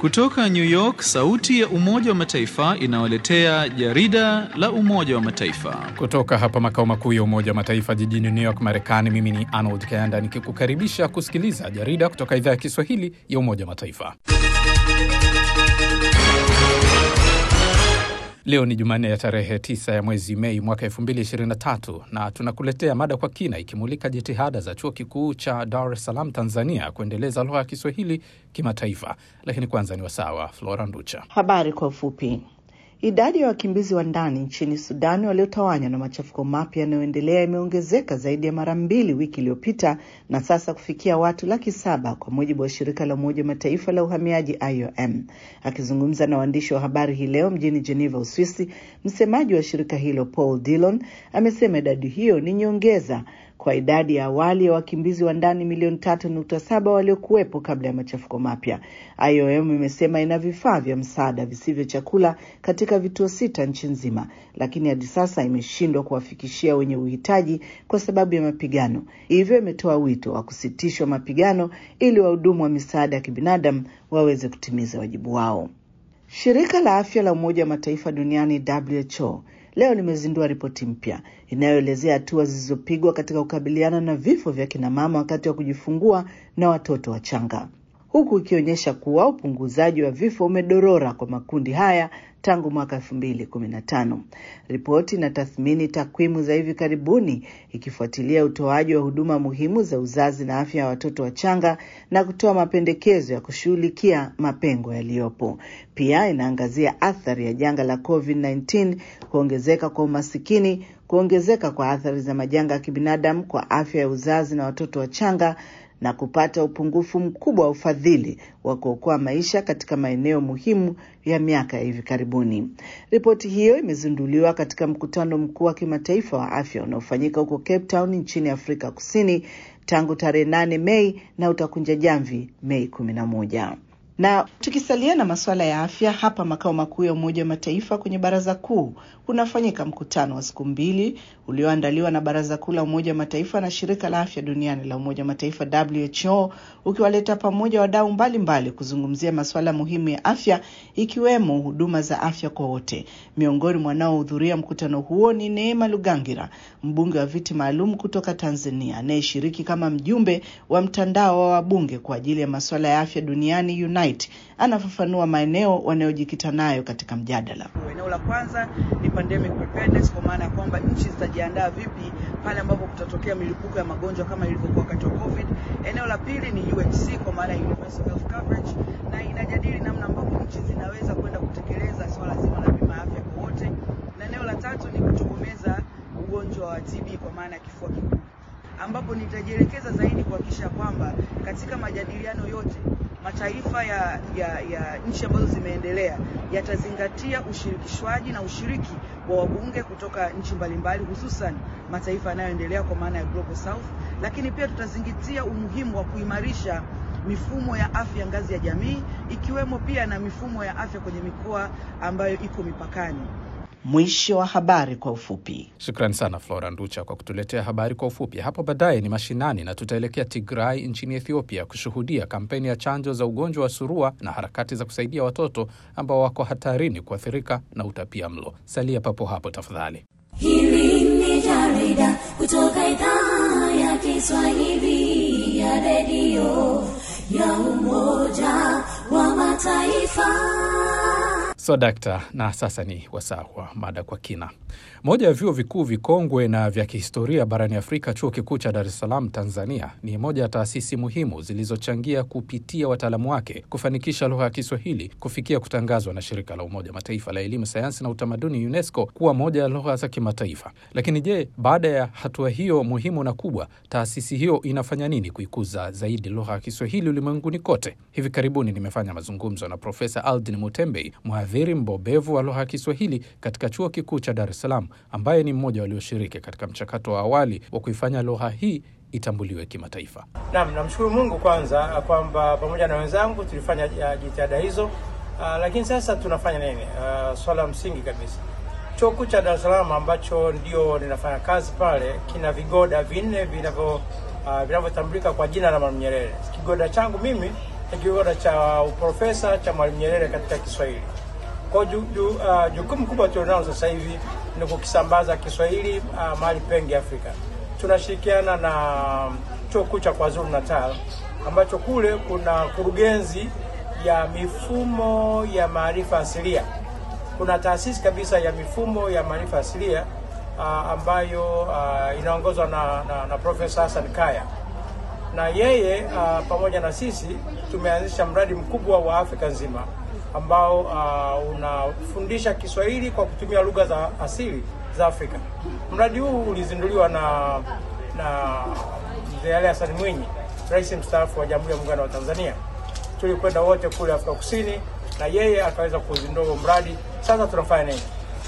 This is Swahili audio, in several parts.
Kutoka New York, sauti ya Umoja wa Mataifa inawaletea jarida la Umoja wa Mataifa. Kutoka hapa makao makuu ya Umoja wa Mataifa jijini New York, Marekani, mimi ni Arnold Kayanda nikikukaribisha kusikiliza jarida kutoka idhaa ya Kiswahili ya Umoja wa Mataifa. Leo ni Jumanne ya tarehe 9 ya mwezi Mei mwaka 2023 na tunakuletea mada kwa kina ikimulika jitihada za chuo kikuu cha Dar es Salaam Tanzania kuendeleza lugha ya Kiswahili kimataifa. Lakini kwanza ni wasaa wa Flora Nducha. Habari kwa ufupi. Idadi ya wakimbizi wa ndani nchini Sudani waliotawanywa na machafuko mapya yanayoendelea imeongezeka zaidi ya mara mbili wiki iliyopita na sasa kufikia watu laki saba kwa mujibu wa shirika la Umoja wa Mataifa la uhamiaji IOM. Akizungumza na waandishi wa habari hii leo mjini Geneva, Uswisi, msemaji wa shirika hilo Paul Dillon amesema idadi hiyo ni nyongeza kwa idadi ya awali ya wakimbizi wa ndani milioni tatu nukta saba waliokuwepo kabla ya machafuko mapya. IOM imesema ina vifaa vya msaada visivyo chakula katika vituo sita nchi nzima, lakini hadi sasa imeshindwa kuwafikishia wenye uhitaji kwa sababu ya mapigano. Hivyo imetoa wito wa kusitishwa mapigano ili wahudumu wa misaada ya kibinadamu waweze kutimiza wajibu wao. Shirika la afya la Umoja wa Mataifa duniani WHO leo limezindua ripoti mpya inayoelezea hatua zilizopigwa katika kukabiliana na vifo vya kinamama wakati wa kujifungua na watoto wachanga, huku ikionyesha kuwa upunguzaji wa vifo umedorora kwa makundi haya tangu mwaka elfu mbili kumi na tano. Ripoti inatathmini takwimu za hivi karibuni ikifuatilia utoaji wa huduma muhimu za uzazi na afya ya watoto wachanga na kutoa mapendekezo ya kushughulikia mapengo yaliyopo. Pia inaangazia athari ya janga la COVID-19, kuongezeka kwa umasikini, kuongezeka kwa athari za majanga ya kibinadamu kwa afya ya uzazi na watoto wachanga na kupata upungufu mkubwa wa ufadhili wa kuokoa maisha katika maeneo muhimu ya miaka ya hivi karibuni. Ripoti hiyo imezinduliwa katika mkutano mkuu wa kimataifa wa afya unaofanyika huko Cape Town nchini Afrika Kusini tangu tarehe nane Mei na utakunja jamvi Mei kumi na moja. Na tukisalia na masuala ya afya, hapa makao makuu ya Umoja wa Mataifa kwenye Baraza Kuu kunafanyika mkutano wa siku mbili ulioandaliwa na Baraza Kuu la Umoja wa Mataifa na Shirika la Afya Duniani la Umoja wa Mataifa WHO, ukiwaleta pamoja wadau mbalimbali kuzungumzia masuala muhimu ya afya ikiwemo huduma za afya kwa wote. Miongoni mwa wanaohudhuria mkutano huo ni Neema Lugangira, mbunge wa viti maalum kutoka Tanzania anayeshiriki kama mjumbe wa mtandao wa wabunge kwa ajili ya masuala ya afya duniani Unite. Anafafanua maeneo wanayojikita nayo katika mjadala. Eneo la kwanza ni pandemic preparedness, kwa maana ya kwamba nchi zitajiandaa vipi pale ambapo kutatokea milipuko ya magonjwa kama ilivyokuwa wakati wa COVID. Eneo la pili ni UHC, kwa maana ya universal health coverage, na inajadili namna ambavyo nchi zinaweza kwenda kutekeleza swala zima la bima ya afya kwa wote, na eneo la tatu ni kutokomeza ugonjwa wa TB kwa maana ya kifua kikuu, ambapo nitajielekeza zaidi kuhakikisha kwamba katika majadiliano yote mataifa ya, ya, ya nchi ambazo zimeendelea yatazingatia ushirikishwaji na ushiriki wa wabunge kutoka nchi mbalimbali, hususan mataifa yanayoendelea kwa maana ya Global South, lakini pia tutazingatia umuhimu wa kuimarisha mifumo ya afya ngazi ya jamii, ikiwemo pia na mifumo ya afya kwenye mikoa ambayo iko mipakani. Mwisho wa habari kwa ufupi. Shukrani sana Flora Nducha kwa kutuletea habari kwa ufupi. Hapo baadaye ni mashinani na tutaelekea Tigray nchini Ethiopia kushuhudia kampeni ya chanjo za ugonjwa wa surua na harakati za kusaidia watoto ambao wako hatarini kuathirika na utapia mlo. Salia papo hapo tafadhali. Hili ni jarida kutoka idhaa ya Kiswahili ya redio ya Umoja wa Mataifa. So dakta, na sasa ni wasaa wa mada kwa kina. Moja ya vyuo vikuu vikongwe na vya kihistoria barani Afrika, chuo kikuu cha Dar es Salaam Tanzania, ni moja ya taasisi muhimu zilizochangia kupitia wataalamu wake kufanikisha lugha ya Kiswahili kufikia kutangazwa na shirika la Umoja Mataifa la elimu, sayansi na utamaduni UNESCO kuwa moja ya lugha za kimataifa. Lakini je, baada ya hatua hiyo muhimu na kubwa, taasisi hiyo inafanya nini kuikuza zaidi lugha ya Kiswahili ulimwenguni kote? Hivi karibuni nimefanya mazungumzo na Profesa Aldin Mutembei, mhadhiri mbobevu wa lugha ya Kiswahili katika chuo kikuu cha Dar es Salaam, ambaye ni mmoja walioshiriki katika mchakato wa awali wa kuifanya lugha hii itambuliwe kimataifa. Naam, namshukuru Mungu kwanza kwamba pamoja na wenzangu tulifanya jitihada hizo. Uh, lakini sasa tunafanya nini? Uh, swala la msingi kabisa, chuo kikuu cha Dar es Salaam ambacho ndio ninafanya kazi pale kina vigoda vinne vinavyo uh, vinavyotambulika kwa jina la Mwalimu Nyerere. Kigoda changu mimi kigoda cha uprofesa cha Mwalimu Nyerere katika Kiswahili. Kwa ju, ju, uh, jukumu kubwa tulionalo sasa hivi ni kukisambaza Kiswahili uh, mahali pengi Afrika. Tunashirikiana na chuo kikuu cha KwaZulu Natal ambacho kule kuna kurugenzi ya mifumo ya maarifa asilia. Kuna taasisi kabisa ya mifumo ya maarifa asilia uh, ambayo uh, inaongozwa na, na, na Profesa Hassan Kaya na yeye uh, pamoja na sisi tumeanzisha mradi mkubwa wa Afrika nzima ambao uh, unafundisha Kiswahili kwa kutumia lugha za asili za Afrika. Mradi huu ulizinduliwa na na Mzee Ali Hassan Mwinyi, rais mstaafu wa Jamhuri ya Muungano wa Tanzania. Tulikwenda wote kule Afrika Kusini na yeye akaweza kuzindua huo mradi. Sasa tunafanya nini?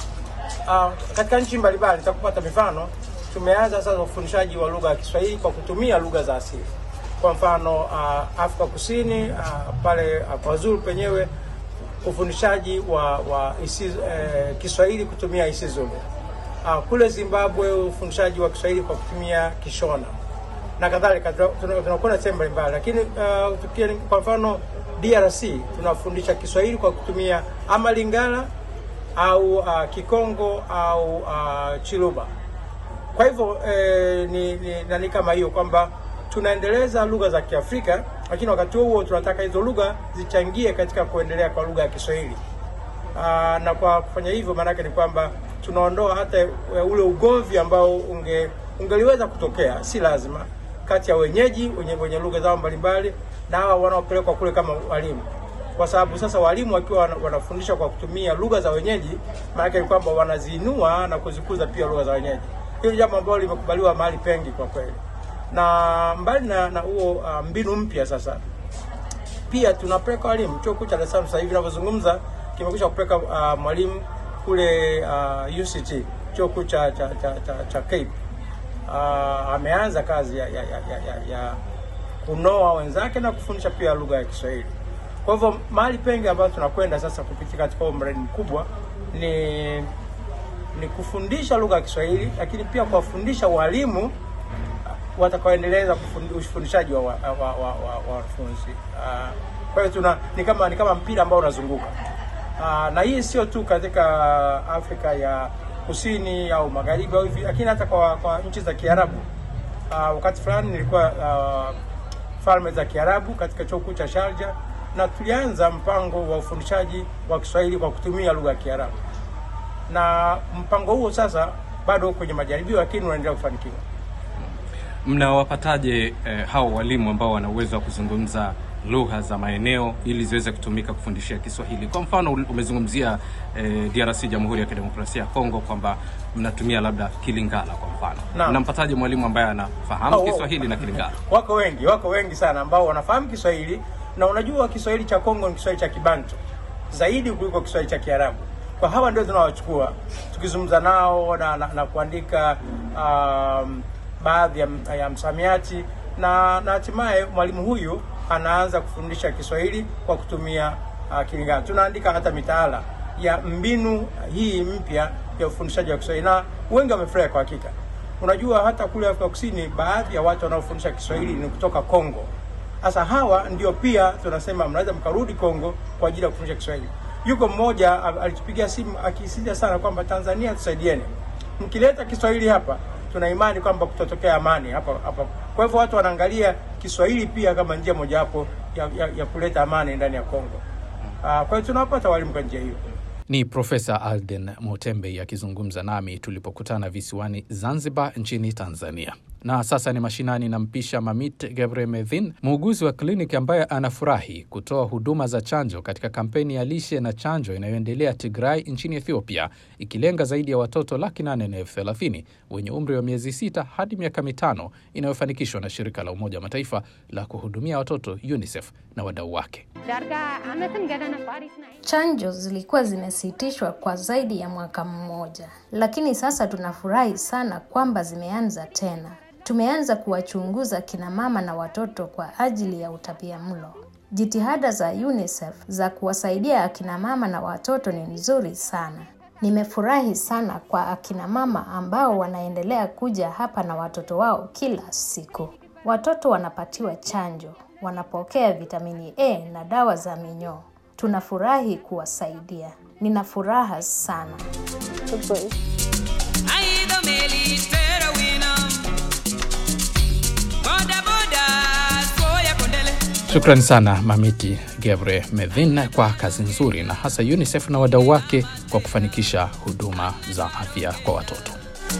Uh, katika nchi mbalimbali, nitakupata mifano. Tumeanza sasa ufundishaji wa lugha ya Kiswahili kwa kutumia lugha za asili. Kwa mfano uh, Afrika Kusini uh, pale uh, KwaZulu penyewe ufundishaji wa, wa isi, eh, Kiswahili kutumia isiZulu. Uh, kule Zimbabwe ufundishaji wa Kiswahili kwa kutumia Kishona na kadhalika. Tunakwenda sehemu mbalimbali, lakini uh, tukia, kwa mfano DRC tunafundisha Kiswahili kwa kutumia ama Lingala au uh, Kikongo au uh, Chiluba. Kwa hivyo eh, ni, ni nani kama hiyo kwamba tunaendeleza lugha za Kiafrika, lakini wakati huo tunataka hizo lugha zichangie katika kuendelea kwa lugha ya Kiswahili. Aa, na kwa kufanya hivyo maanake ni kwamba tunaondoa hata ule ugomvi ambao unge ungeliweza kutokea, si lazima, kati ya wenyeji wenye, wenye lugha zao mbalimbali na hawa wanaopelekwa kule kama walimu, kwa sababu sasa walimu wakiwa wanafundisha kwa kutumia lugha za wenyeji, maanake ni kwamba wanaziinua na kuzikuza pia lugha za wenyeji. Hilo jambo ambalo limekubaliwa mahali pengi kwa kweli na mbali na na huo uh, mbinu mpya sasa pia tunapeleka walimu. Chuo kikuu cha Dar es Salaam sasa hivi ninavyozungumza kimekwisha kupeleka uh, mwalimu kule uh, UCT chuo kikuu cha, cha, cha, cha, cha Cape uh, ameanza kazi ya, ya, ya, ya, ya kunoa wenzake na kufundisha pia lugha ya Kiswahili. Kwa hivyo mahali pengi ambayo tunakwenda sasa kupitia katika huo mradi mkubwa ni ni kufundisha lugha ya Kiswahili, lakini pia kuwafundisha walimu watakaoendeleza ufundishaji wa wanafunzi wa, wa, wa, wa uh, kwa hiyo tuna ni kama ni kama mpira ambao unazunguka uh, na hii sio tu katika Afrika ya kusini au magharibi au hivi, lakini hata kwa, kwa nchi za Kiarabu. Uh, wakati fulani nilikuwa uh, falme za Kiarabu katika chuo kikuu cha Sharjah na tulianza mpango wa ufundishaji wa Kiswahili kwa kutumia lugha ya Kiarabu, na mpango huo sasa bado kwenye majaribio, lakini unaendelea kufanikiwa. Mnawapataje eh, hao walimu ambao wana uwezo wa kuzungumza lugha za maeneo ili ziweze kutumika kufundishia Kiswahili? Kwa mfano umezungumzia eh, DRC, Jamhuri ya Kidemokrasia ya Kongo, kwamba mnatumia labda Kilingala kwa mfano. Mnampataje mwalimu ambaye anafahamu oh, Kiswahili na Kilingala? Wako wengi, wako wengi sana ambao wanafahamu Kiswahili, na unajua Kiswahili cha Kongo ni Kiswahili cha Kibantu zaidi kuliko Kiswahili cha Kiarabu. Kwa hawa ndio tunawachukua tukizungumza nao na, na, na kuandika um, baadhi ya, ya msamiati na na hatimaye mwalimu huyu anaanza kufundisha Kiswahili kwa kutumia uh, Kilingala. Tunaandika hata mitaala ya mbinu hii mpya ya ufundishaji wa Kiswahili na wengi wamefurahi kwa hakika. Unajua hata kule Afrika Kusini baadhi ya watu wanaofundisha Kiswahili ni kutoka Kongo. Sasa hawa ndio pia tunasema mnaweza mkarudi Kongo kwa ajili ya kufundisha Kiswahili. Yuko mmoja alitupigia simu akisisitiza sana kwamba Tanzania tusaidieni, mkileta Kiswahili hapa tuna imani kwamba kutatokea amani hapa hapa. Kwa hivyo watu wanaangalia Kiswahili pia kama njia mojawapo ya, ya, ya kuleta amani ndani ya Kongo. Uh, kwa hiyo tunawapata walimu kwa njia hiyo. Ni Profesa Alden Motembei akizungumza nami tulipokutana visiwani Zanzibar nchini Tanzania. Na sasa ni mashinani na mpisha Mamit Gebremedhin, muuguzi wa kliniki ambaye anafurahi kutoa huduma za chanjo katika kampeni ya lishe na chanjo inayoendelea Tigray nchini Ethiopia, ikilenga zaidi ya watoto laki nane na elfu thelathini wenye umri wa miezi sita hadi miaka mitano, inayofanikishwa na shirika la Umoja wa Mataifa la kuhudumia watoto UNICEF na wadau wake. Chanjo zilikuwa zimesitishwa kwa zaidi ya mwaka mmoja, lakini sasa tunafurahi sana kwamba zimeanza tena. Tumeanza kuwachunguza kina mama na watoto kwa ajili ya utapiamlo. Jitihada za UNICEF za kuwasaidia akina mama na watoto ni nzuri sana. Nimefurahi sana kwa akina mama ambao wanaendelea kuja hapa na watoto wao kila siku. Watoto wanapatiwa chanjo, wanapokea vitamini A na dawa za minyoo. Tunafurahi kuwasaidia. Nina furaha sana. Shukrani sana Mamiti Gebre Medhin kwa kazi nzuri, na hasa UNICEF na wadau wake kwa kufanikisha huduma za afya kwa watoto.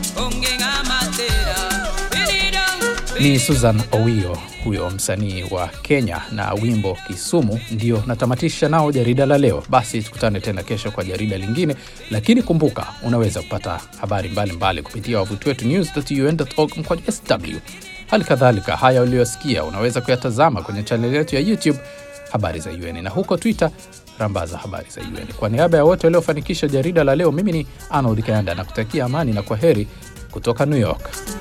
Ni Susan Owio huyo msanii wa Kenya na wimbo Kisumu. Ndio natamatisha nao jarida la leo. Basi tukutane tena kesho kwa jarida lingine, lakini kumbuka, unaweza kupata habari mbalimbali mbali kupitia wavuti wetu news.un.org mkwaju sw. Hali kadhalika haya uliyosikia unaweza kuyatazama kwenye chaneli yetu ya YouTube habari za UN na huko Twitter rambaza habari za UN. Kwa niaba ya wote waliofanikisha jarida la leo, mimi ni Arnold Kayanda na kutakia amani na kwa heri kutoka New York.